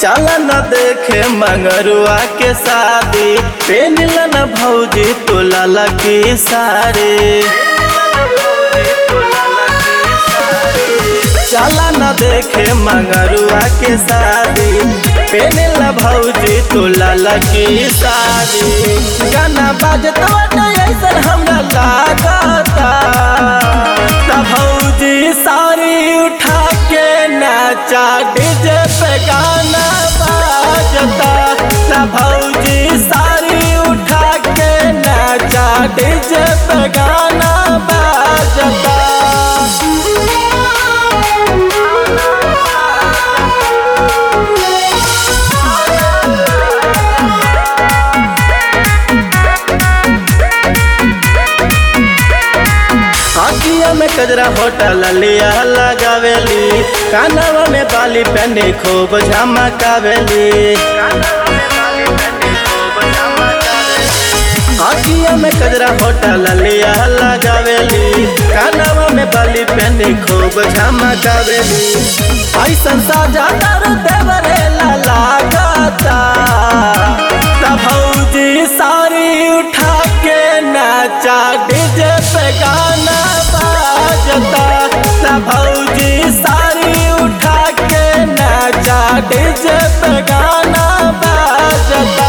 चल न देखे मंगरुआ के शादी पेनिल न भौजी तोला लगी सारे चल न देखे मंगरुआ के शादी पेनिल न भौजी तोला लगी सारी गाना बाजत बाटे ऐसन हमरा लागता त भौजी सारी उठा के नाचा डीजे पे गाना बाजता त भौजी सारी उठा के नाचा डीजे पे गाना बाजता आँखिया में कजरा होटल लिया लगावेली कानवा में बाली पहने खूब झमकावेली आँखिया में कजरा होटल लिया लगावेली कानवा में बाली पहने खूब झमकावेली ऐसन साजा दर देवरे लागता त भौजी सारी उठा के नाचा डीजे पे गाना बाजता त भौजी सारी उठा के नाचा डीजे पे गाना बाजता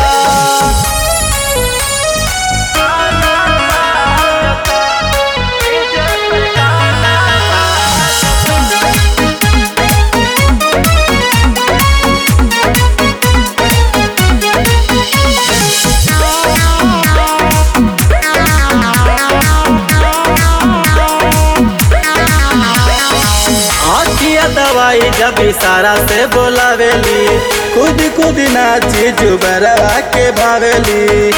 आखिया दवाई जब इशारा से बोलावेली खुद खुद नाची जुबरवा के भावेली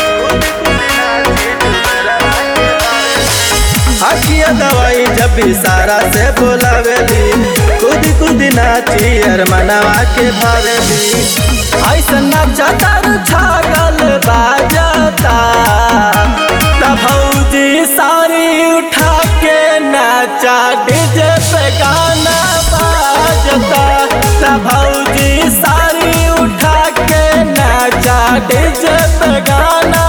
आखिया दवाई जब इशारा से बोलावेली खुद खुद नाची अरमनवा के भावेली ऐसा नाचा तर छागल बाजता त भौजी सारी उठा के नाचा डीजे पे गाना बाजता त भौजी सारी उठा के नाचा डीजे पे गाना